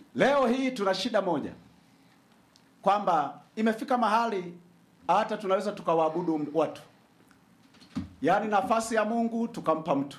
leo hii tuna shida moja kwamba imefika mahali hata tunaweza tukawaabudu watu yaani nafasi ya mungu tukampa mtu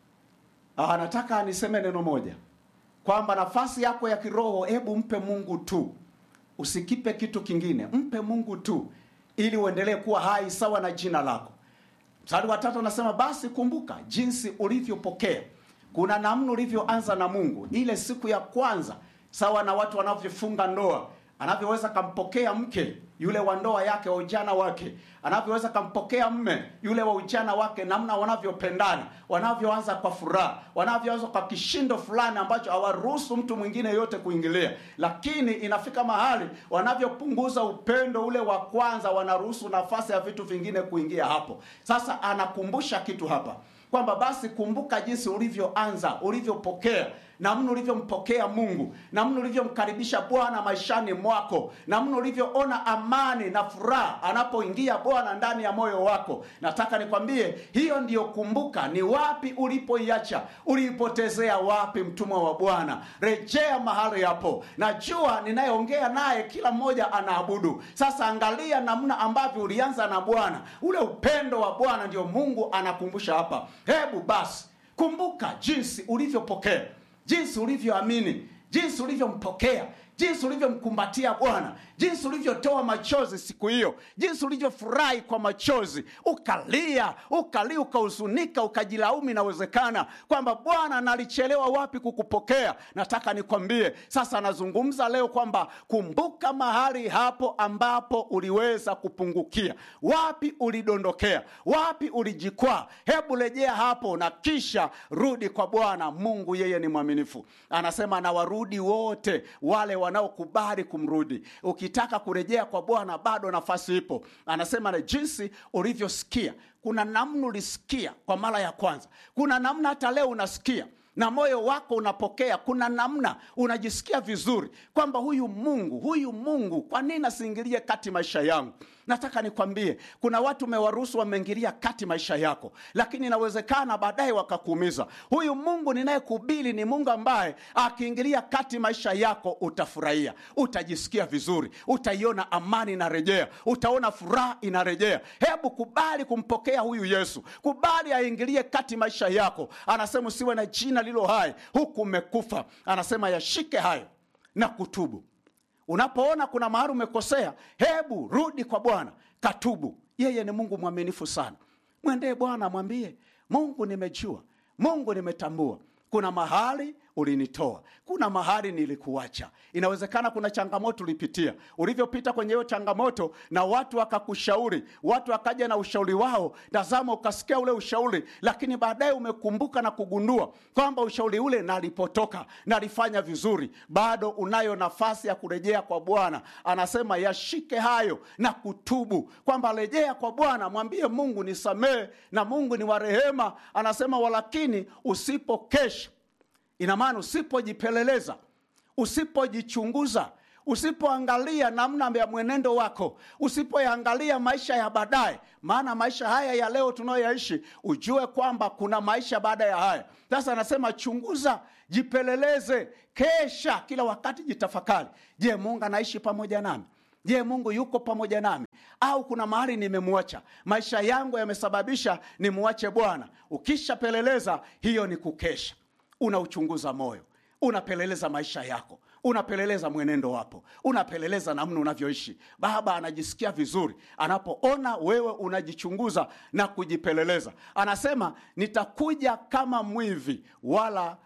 Ah, nataka niseme neno moja kwamba nafasi yako ya kiroho hebu mpe mungu tu usikipe kitu kingine mpe mungu tu ili uendelee kuwa hai sawa na jina lako mstari wa tatu anasema basi kumbuka jinsi ulivyopokea kuna namna ulivyoanza na mungu ile siku ya kwanza sawa na watu wanavyofunga ndoa anavyoweza kampokea mke yule wa ndoa yake wa ujana wake anavyoweza kampokea mme yule wa ujana wake namna wanavyopendana wanavyoanza kwa furaha wanavyoanza kwa kishindo fulani ambacho hawaruhusu mtu mwingine yote kuingilia lakini inafika mahali wanavyopunguza upendo ule wa kwanza wanaruhusu nafasi ya vitu vingine kuingia hapo sasa anakumbusha kitu hapa kwamba basi kumbuka jinsi ulivyoanza ulivyopokea namna ulivyompokea mungu namna ulivyomkaribisha bwana maishani mwako namna ulivyoona amani na furaha anapoingia bwana ndani ya moyo wako nataka nikwambie hiyo ndiyo kumbuka ni wapi ulipoiacha uliipotezea wapi mtumwa wa bwana rejea mahali hapo najua ninayeongea naye kila mmoja anaabudu sasa angalia namna ambavyo ulianza na bwana ule upendo wa bwana ndio mungu anakumbusha hapa hebu basi kumbuka jinsi ulivyopokea jinsi ulivyoamini jinsi ulivyompokea jinsi ulivyomkumbatia bwana jinsi ulivyotoa machozi siku hiyo jinsi ulivyofurahi kwa machozi ukalia ukalia ukahuzunika ukajilaumu inawezekana kwamba bwana nalichelewa wapi kukupokea nataka nikwambie sasa nazungumza leo kwamba kumbuka mahali hapo ambapo uliweza kupungukia wapi ulidondokea wapi ulijikwaa hebu rejea hapo na kisha rudi kwa bwana mungu yeye ni mwaminifu anasema na warudi wote wale wanaokubali kumrudi ukitaka kurejea kwa bwana bado nafasi ipo anasema na jinsi ulivyosikia kuna namna ulisikia kwa mara ya kwanza kuna namna hata leo unasikia na moyo wako unapokea kuna namna unajisikia vizuri kwamba huyu mungu huyu mungu kwa nini asiingilie kati maisha yangu nataka nikwambie kuna watu umewaruhusu wameingilia kati maisha yako lakini inawezekana baadaye wakakuumiza huyu mungu ninayekubili ni mungu ambaye akiingilia kati maisha yako utafurahia utajisikia vizuri utaiona amani inarejea utaona furaha inarejea hebu kubali kumpokea huyu yesu kubali aingilie kati maisha yako anasema usiwe na jina lilo hai huku umekufa anasema yashike hayo na kutubu unapoona kuna mahali umekosea hebu rudi kwa bwana katubu yeye ni mungu mwaminifu sana mwendee bwana mwambie mungu nimejua mungu nimetambua kuna mahali ulinitoa kuna mahali nilikuacha inawezekana kuna changamoto ulipitia ulivyopita kwenye hiyo changamoto na watu wakakushauri watu wakaja na ushauri wao tazama ukasikia ule ushauri lakini baadaye umekumbuka na kugundua kwamba ushauri ule nalipotoka nalifanya vizuri bado unayo nafasi ya kurejea kwa bwana anasema yashike hayo na kutubu kwamba rejea kwa bwana mwambie mungu nisamehe na mungu ni warehema anasema walakini usipokesha ina maana usipojipeleleza usipojichunguza usipoangalia namna ya mwenendo wako usipoyaangalia maisha ya baadaye maana maisha haya ya leo tunayoyaishi ujue kwamba kuna maisha baada ya haya sasa anasema chunguza jipeleleze kesha kila wakati jitafakari je mungu anaishi pamoja nami je mungu yuko pamoja nami au kuna mahali nimemwacha maisha yangu yamesababisha nimwache bwana ukishapeleleza hiyo ni kukesha unauchunguza moyo unapeleleza maisha yako unapeleleza mwenendo wapo unapeleleza namna unavyoishi baba anajisikia vizuri anapoona wewe unajichunguza na kujipeleleza anasema nitakuja kama mwivi wala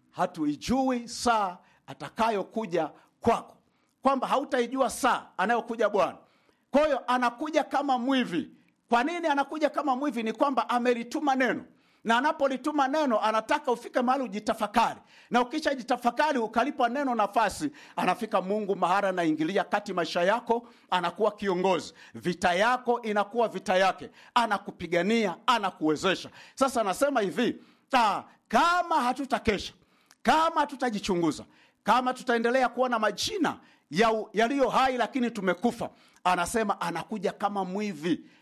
hatuijui saa atakayokuja kwako kwamba hautaijua saa anayokuja bwana kwa hiyo anakuja kama mwivi kwa nini anakuja kama mwivi ni kwamba amelituma neno na anapolituma neno anataka ufike mahali ujitafakari na ukishajitafakari ukalipa neno nafasi anafika mungu mahara anaingilia kati maisha yako anakuwa kiongozi vita yako inakuwa vita yake anakupigania anakuwezesha sasa anasema hivi ta, kama hatutakesha kama hatutajichunguza kama tutaendelea kuwa na majina yaliyo hai lakini tumekufa anasema anakuja kama mwivi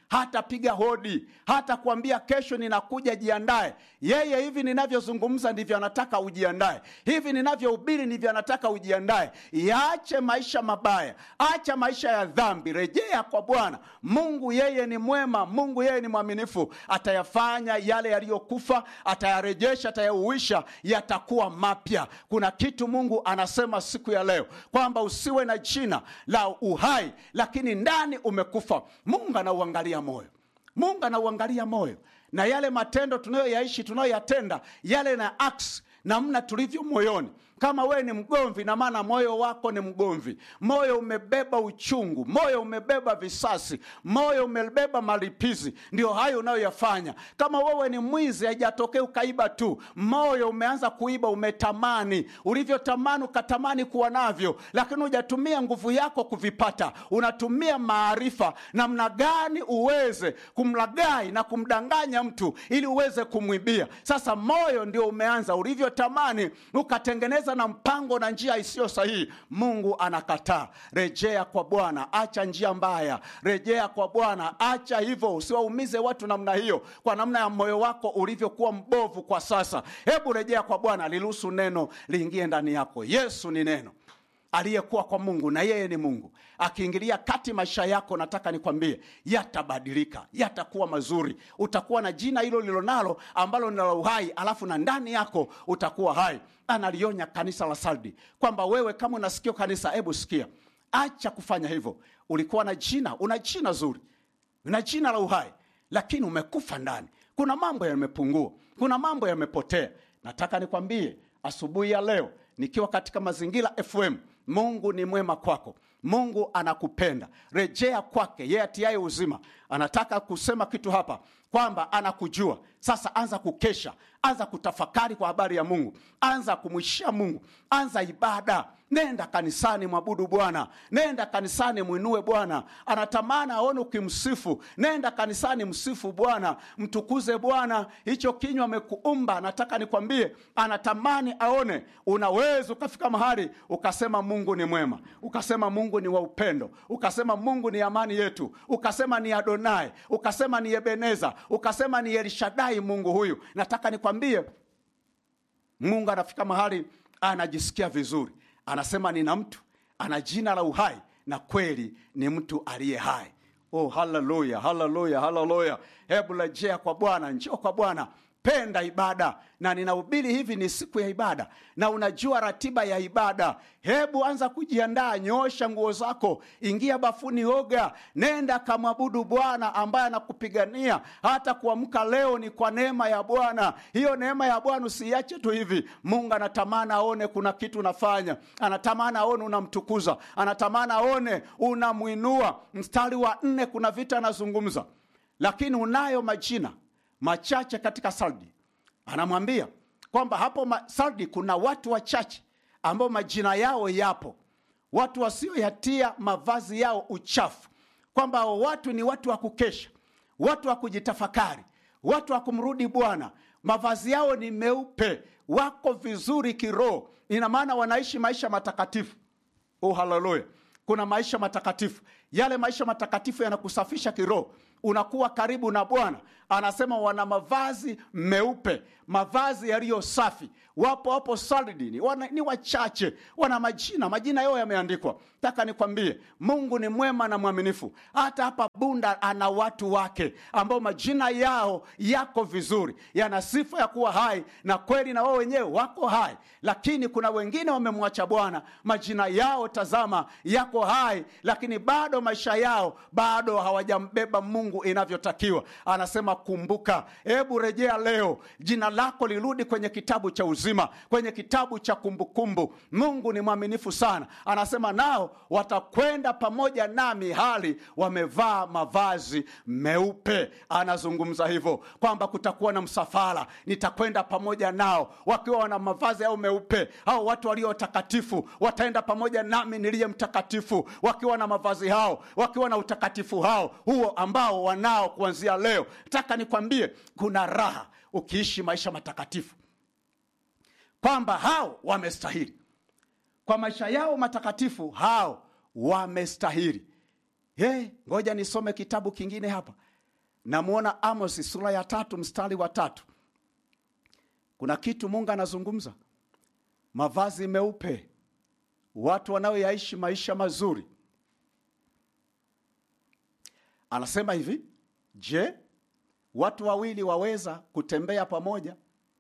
hatapiga hodi, hata kuambia kesho ninakuja, jiandae. Yeye hivi ninavyozungumza ndivyo anataka ujiandae, hivi ninavyohubiri ndivyo anataka ujiandae. Yaache maisha mabaya, acha maisha ya dhambi, rejea kwa Bwana Mungu. Yeye ni mwema, Mungu yeye ni mwaminifu, atayafanya yale yaliyokufa, atayarejesha, atayauisha, yatakuwa mapya. Kuna kitu Mungu anasema siku ya leo kwamba usiwe na jina la uhai, lakini ndani umekufa. Mungu anauangalia moyo, Mungu anauangalia moyo na yale matendo tunayoyaishi tunayoyatenda yale na acts namna tulivyo moyoni. Kama wewe ni mgomvi, na maana moyo wako ni mgomvi, moyo umebeba uchungu, moyo umebeba visasi, moyo umebeba malipizi, ndio hayo unayoyafanya. Kama wewe ni mwizi, haijatokea ukaiba tu, moyo umeanza kuiba, umetamani, ulivyotamani ukatamani kuwa navyo, lakini hujatumia nguvu yako kuvipata. Unatumia maarifa namna gani uweze kumlagai na kumdanganya mtu ili uweze kumwibia. Sasa moyo ndio umeanza, ulivyotamani ukatengeneza na mpango na njia isiyo sahihi. Mungu anakataa. Rejea kwa Bwana, acha njia mbaya, rejea kwa Bwana, acha hivyo, usiwaumize watu namna hiyo, kwa namna ya moyo wako ulivyokuwa mbovu kwa sasa. Hebu rejea kwa Bwana, liruhusu neno liingie ndani yako. Yesu ni neno aliyekuwa kwa Mungu na yeye ni Mungu akiingilia kati maisha yako, nataka nikwambie yatabadilika, yatakuwa mazuri. Utakuwa na jina hilo lilonalo ambalo ni la uhai, alafu na ndani yako utakuwa hai. Analionya kanisa la Sardi kwamba wewe kama unasikia kanisa, hebu sikia, acha kufanya hivyo. Ulikuwa na jina, una jina zuri, una jina la uhai, lakini umekufa ndani. Kuna mambo yamepungua, kuna mambo yamepotea. Nataka nikwambie asubuhi ya leo nikiwa katika mazingira FM, Mungu ni mwema kwako. Mungu anakupenda, rejea kwake, yeye atiaye uzima. Anataka kusema kitu hapa kwamba anakujua. Sasa anza kukesha, anza kutafakari kwa habari ya Mungu, anza kumwishia Mungu, anza ibada. Nenda kanisani, mwabudu Bwana, nenda kanisani, mwinue Bwana. Anatamani aone ukimsifu. Nenda kanisani, msifu Bwana, mtukuze Bwana. Hicho kinywa amekuumba, nataka nikwambie, anatamani aone unaweza ukafika mahali ukasema Mungu ni mwema, ukasema Mungu ni wa upendo, ukasema Mungu ni amani yetu, ukasema ni Adonai, ukasema ni Ebeneza, ukasema ni Elishadai. Mungu huyu, nataka nikwambie, Mungu anafika mahali anajisikia vizuri, anasema nina mtu ana jina la uhai na kweli ni mtu aliye hai. Oh, haleluya, haleluya, haleluya! Hebu rejea kwa Bwana, njoo kwa Bwana, penda ibada. Na ninahubiri hivi, ni siku ya ibada na unajua ratiba ya ibada. Hebu anza kujiandaa, nyoosha nguo zako, ingia bafuni, oga, nenda kamwabudu Bwana ambaye anakupigania. Hata kuamka leo ni kwa neema ya Bwana. Hiyo neema ya Bwana usiiache tu hivi. Mungu anatamani aone kuna kitu unafanya, anatamani aone unamtukuza, anatamani aone unamwinua. Mstari wa nne, kuna vita anazungumza, lakini unayo majina machache katika Sardi. Anamwambia kwamba hapo ma- Sardi kuna watu wachache ambao majina yao yapo, watu wasioyatia mavazi yao uchafu, kwamba hao watu ni watu wa kukesha, watu wa kujitafakari, watu wa kumrudi Bwana. Mavazi yao ni meupe, wako vizuri kiroho, ina maana wanaishi maisha matakatifu. Oh, haleluya! Kuna maisha matakatifu. Yale maisha matakatifu yanakusafisha kiroho, unakuwa karibu na Bwana. Anasema wana mavazi meupe, mavazi yaliyo safi. Wapo wapo Sardi, ni, wana, ni wachache, wana majina, majina yao yameandikwa. Taka nikwambie, Mungu ni mwema na mwaminifu. Hata hapa Bunda ana watu wake ambao majina yao yako vizuri, yana sifa ya kuwa hai, na kweli na wao wenyewe wako hai, lakini kuna wengine wamemwacha Bwana, majina yao tazama, yako hai, lakini bado maisha yao bado hawajambeba Mungu inavyotakiwa. Anasema kumbuka, hebu rejea leo, jina lako lirudi kwenye kitabu cha uzima, kwenye kitabu cha kumbukumbu. Mungu ni mwaminifu sana, anasema nao watakwenda pamoja nami hali wamevaa mavazi meupe. Anazungumza hivyo kwamba kutakuwa na msafara, nitakwenda pamoja nao wakiwa wana mavazi yao meupe. Hao watu walio watakatifu wataenda pamoja nami niliye mtakatifu, wakiwa na mavazi hao, wakiwa na utakatifu hao huo ambao wanao kuanzia leo. Nataka nikwambie kuna raha ukiishi maisha matakatifu, kwamba hao wamestahili kwa maisha yao matakatifu, hao wamestahili. Hey, ngoja nisome kitabu kingine hapa namwona Amos sura ya tatu mstari wa tatu. Kuna kitu Mungu anazungumza, mavazi meupe, watu wanaoyaishi maisha mazuri. Anasema hivi, je, watu wawili waweza kutembea pamoja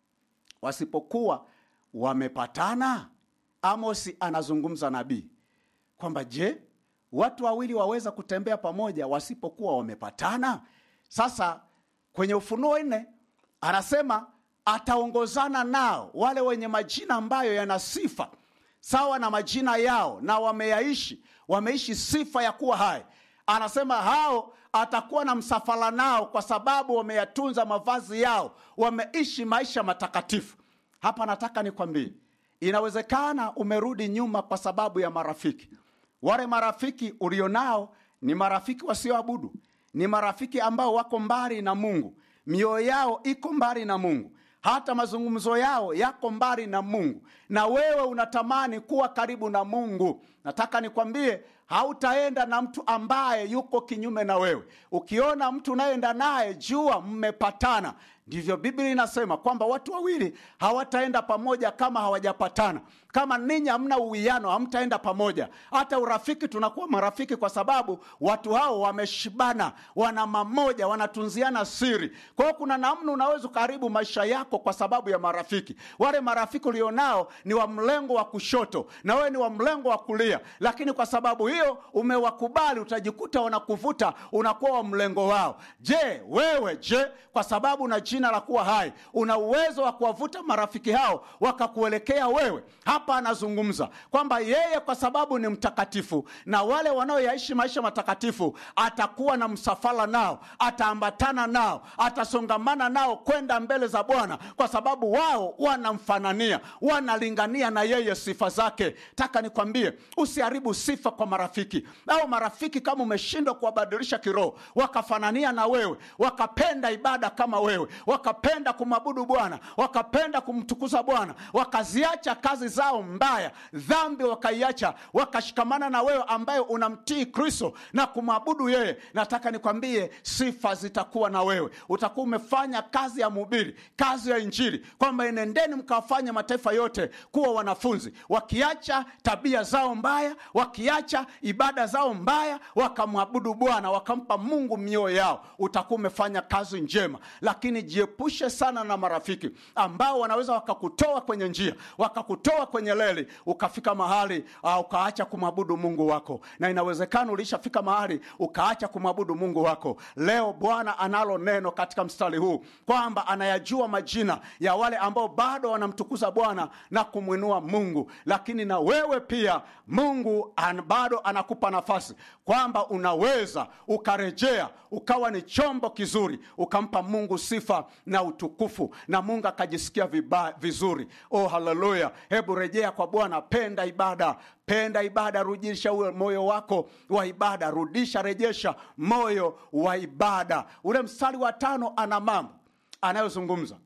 wasipokuwa wamepatana? Amosi anazungumza nabii kwamba je, watu wawili waweza kutembea pamoja wasipokuwa wamepatana? Sasa kwenye Ufunuo nne anasema ataongozana nao wale wenye majina ambayo yana sifa sawa na majina yao, na wameyaishi wameishi sifa ya kuwa hai. Anasema hao atakuwa na msafara nao, kwa sababu wameyatunza mavazi yao, wameishi maisha matakatifu. Hapa nataka nikwambie, inawezekana umerudi nyuma kwa sababu ya marafiki. Wale marafiki ulionao ni marafiki wasioabudu, ni marafiki ambao wako mbali na Mungu, mioyo yao iko mbali na Mungu, hata mazungumzo yao yako mbali na Mungu, na wewe unatamani kuwa karibu na Mungu. Nataka nikwambie, hautaenda na mtu ambaye yuko kinyume na wewe. Ukiona mtu unayeenda naye, jua mmepatana. Ndivyo Biblia inasema kwamba watu wawili hawataenda pamoja kama hawajapatana. Kama ninyi hamna uwiano, hamtaenda pamoja. Hata urafiki, tunakuwa marafiki kwa sababu watu hao wameshibana, wana mamoja, wanatunziana siri. Kwa hiyo kuna namna unaweza ukaharibu maisha yako kwa sababu ya marafiki. Wale marafiki ulionao ni wa mlengo wa kushoto na wewe ni wa mlengo wa kulia, lakini kwa sababu hiyo umewakubali, utajikuta wanakuvuta, unakuwa wa mlengo wao. Je, wewe je, kwa sababu una jina la kuwa hai, una uwezo wa kuwavuta marafiki hao wakakuelekea wewe? Hapa anazungumza kwamba yeye kwa sababu ni mtakatifu, na wale wanaoyaishi maisha matakatifu atakuwa na msafara nao, ataambatana nao, atasongamana nao kwenda mbele za Bwana, kwa sababu wao wanamfanania, wanalingania na yeye sifa zake. Taka nikwambie, usiharibu sifa kwa marafiki au marafiki. Kama umeshindwa kuwabadilisha kiroho, wakafanania na wewe, wakapenda ibada kama wewe, wakapenda kumwabudu Bwana, wakapenda kumtukuza Bwana, wakaziacha kazi zao mbaya, dhambi wakaiacha, wakashikamana na wewe ambaye unamtii Kristo na kumwabudu yeye, nataka nikwambie, sifa zitakuwa na wewe. Utakuwa umefanya kazi ya mhubiri, kazi ya Injili, kwamba enendeni mkawafanya mataifa yote kuwa wanafunzi, wakiacha tabia zao mbaya, wakiacha ibada zao mbaya, wakamwabudu Bwana, wakampa Mungu mioyo yao. Utakuwa umefanya kazi njema, lakini jiepushe sana na marafiki ambao wanaweza wakakutoa kwenye njia, wakakutoa kwenye leli, ukafika mahali uh, ukaacha kumwabudu Mungu wako, na inawezekana ulishafika mahali ukaacha kumwabudu Mungu wako. Leo Bwana analo neno katika mstari huu kwamba anayajua majina ya wale ambao bado wanamtukuza Bwana na kumwinua Mungu, lakini na wewe pia Mungu an, bado anakupa nafasi kwamba unaweza ukarejea ukawa ni chombo kizuri, ukampa Mungu sifa na utukufu, na Mungu akajisikia viba, vizuri. Oh, haleluya! Hebu rejea kwa Bwana, penda ibada, penda ibada, rudisha ule moyo wako wa ibada, rudisha, rejesha moyo wa ibada. Ule mstari wa tano ana mambo anayozungumza,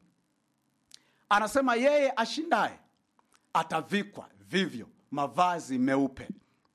anasema yeye ashindaye atavikwa vivyo mavazi meupe.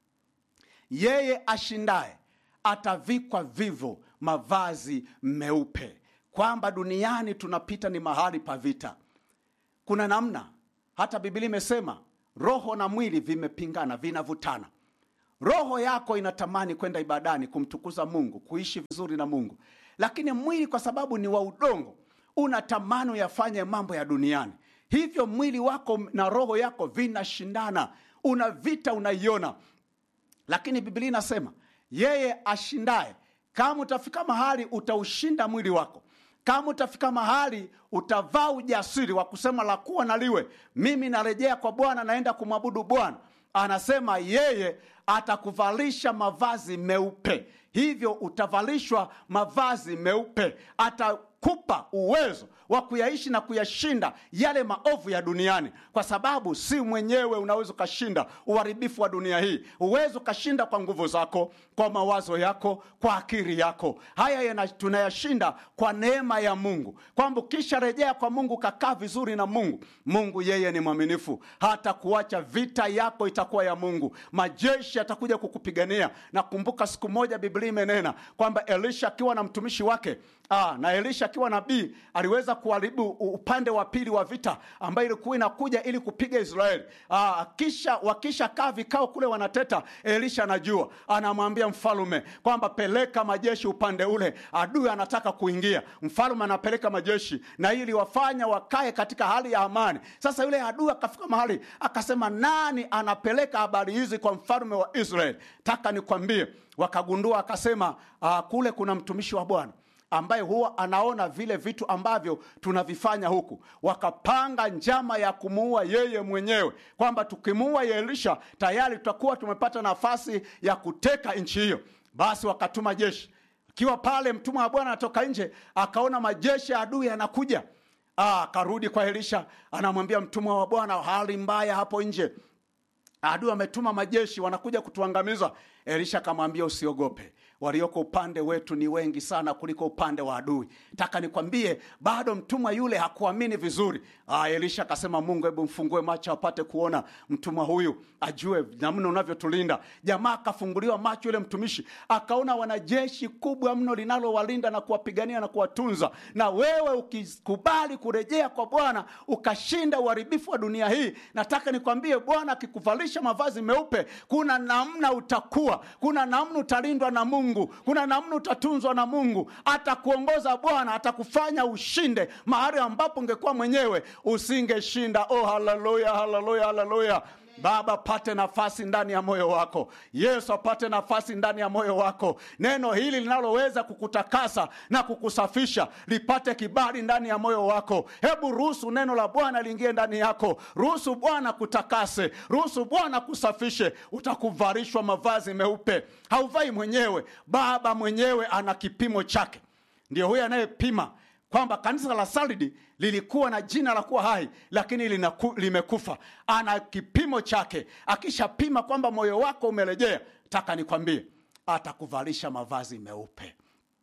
Yeye ashindaye atavikwa vivyo mavazi meupe, kwamba duniani tunapita ni mahali pa vita. Kuna namna, hata Biblia imesema roho na mwili vimepingana, vinavutana. Roho yako inatamani kwenda ibadani, kumtukuza Mungu, kuishi vizuri na Mungu, lakini mwili kwa sababu ni wa udongo, unatamani uyafanye mambo ya duniani. Hivyo mwili wako na roho yako vinashindana, una vita, unaiona. Lakini Biblia inasema yeye ashindaye, kama utafika mahali utaushinda mwili wako, kama utafika mahali utavaa ujasiri wa kusema la kuwa na liwe, mimi narejea kwa Bwana, naenda kumwabudu Bwana. Anasema yeye atakuvalisha mavazi meupe, hivyo utavalishwa mavazi meupe, atakupa uwezo wa kuyaishi na kuyashinda yale maovu ya duniani kwa sababu si mwenyewe unaweza ukashinda uharibifu wa dunia hii huwezi ukashinda kwa nguvu zako kwa mawazo yako kwa akili yako haya yana, tunayashinda kwa neema ya mungu kwamba ukisha rejea kwa mungu kakaa vizuri na mungu mungu yeye ni mwaminifu hata kuacha vita yako itakuwa ya mungu majeshi yatakuja kukupigania na kumbuka siku moja biblia imenena kwamba elisha akiwa na mtumishi wake Aa, na elisha akiwa nabii aliweza kuharibu upande wa pili wa vita ambayo ilikuwa inakuja ili kupiga israeli Aa, kisha wakisha kaa vikao kule wanateta elisha anajua anamwambia mfalume kwamba peleka majeshi upande ule adui anataka kuingia mfalume anapeleka majeshi na ili wafanya wakae katika hali ya amani sasa yule adui akafika mahali akasema nani anapeleka habari hizi kwa mfalume wa israeli taka nikwambie wakagundua akasema uh, kule kuna mtumishi wa bwana ambaye huwa anaona vile vitu ambavyo tunavifanya huku wakapanga njama ya kumuua yeye mwenyewe kwamba tukimuua elisha tayari tutakuwa tumepata nafasi ya kuteka nchi hiyo basi wakatuma jeshi akiwa pale mtumwa wa bwana anatoka nje akaona majeshi ya adui yanakuja akarudi kwa elisha anamwambia mtumwa wa bwana hali mbaya hapo nje adui ametuma majeshi wanakuja kutuangamiza elisha akamwambia usiogope walioko upande wetu ni wengi sana kuliko upande wa adui taka nikwambie bado mtumwa yule hakuamini vizuri Aa, elisha akasema mungu hebu mfungue macho apate kuona mtumwa huyu ajue namna unavyotulinda jamaa akafunguliwa macho yule mtumishi akaona wanajeshi kubwa mno linalowalinda na kuwapigania na kuwatunza na wewe ukikubali kurejea kwa bwana ukashinda uharibifu wa dunia hii nataka nikwambie bwana akikuvalisha mavazi meupe kuna namna utakuwa kuna namna utalindwa na mungu kuna namna utatunzwa na mungu atakuongoza bwana atakufanya ushinde mahali ambapo ungekuwa mwenyewe usingeshinda oh haleluya haleluya haleluya baba pate nafasi ndani ya moyo wako yesu apate nafasi ndani ya moyo wako neno hili linaloweza kukutakasa na kukusafisha lipate kibali ndani ya moyo wako hebu ruhusu neno la bwana liingie ndani yako ruhusu bwana kutakase ruhusu bwana kusafishe utakuvarishwa mavazi meupe hauvai mwenyewe baba mwenyewe ana kipimo chake ndio huyo anayepima kwamba kanisa la sardi lilikuwa na jina la kuwa hai lakini linaku, limekufa ana kipimo chake akishapima kwamba moyo wako umerejea taka nikwambie atakuvalisha mavazi meupe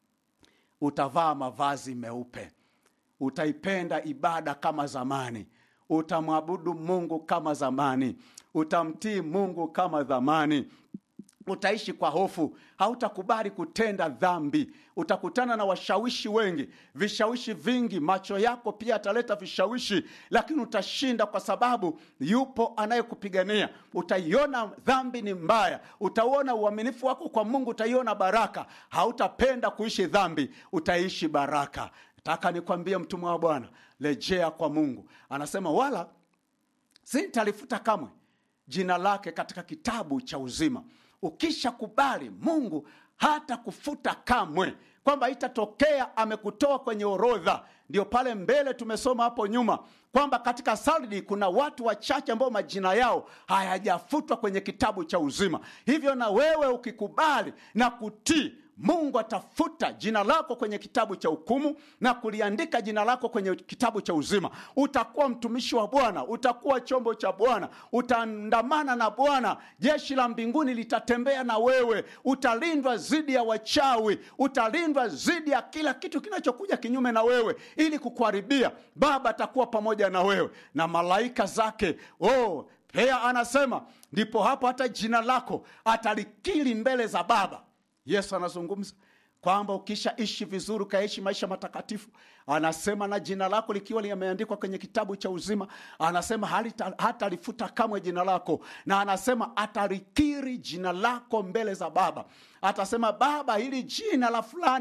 utavaa mavazi meupe utaipenda ibada kama zamani utamwabudu mungu kama zamani utamtii mungu kama zamani utaishi kwa hofu hautakubali kutenda dhambi utakutana na washawishi wengi vishawishi vingi macho yako pia ataleta vishawishi lakini utashinda kwa sababu yupo anayekupigania utaiona dhambi ni mbaya utauona uaminifu wako kwa mungu utaiona baraka hautapenda kuishi dhambi utaishi baraka taka nikwambie mtumwa wa bwana rejea kwa mungu anasema wala sintalifuta kamwe jina lake katika kitabu cha uzima ukishakubali mungu hata kufuta kamwe kwamba itatokea amekutoa kwenye orodha ndio pale mbele tumesoma hapo nyuma kwamba katika sardi kuna watu wachache ambao majina yao hayajafutwa kwenye kitabu cha uzima hivyo na wewe ukikubali na kutii mungu atafuta jina lako kwenye kitabu cha hukumu na kuliandika jina lako kwenye kitabu cha uzima utakuwa mtumishi wa bwana utakuwa chombo cha bwana utaandamana na bwana jeshi la mbinguni litatembea na wewe utalindwa dhidi ya wachawi utalindwa dhidi ya kila kitu kinachokuja kinyume na wewe ili kukuharibia baba atakuwa pamoja na wewe na malaika zake oh, pea anasema ndipo hapo hata jina lako atalikili mbele za baba yesu anazungumza kwamba ukishaishi vizuri ukaishi maisha matakatifu anasema na jina lako likiwa limeandikwa kwenye kitabu cha uzima anasema hatalifuta kamwe jina lako na anasema atalikiri jina lako mbele za baba atasema baba hili jina la fulani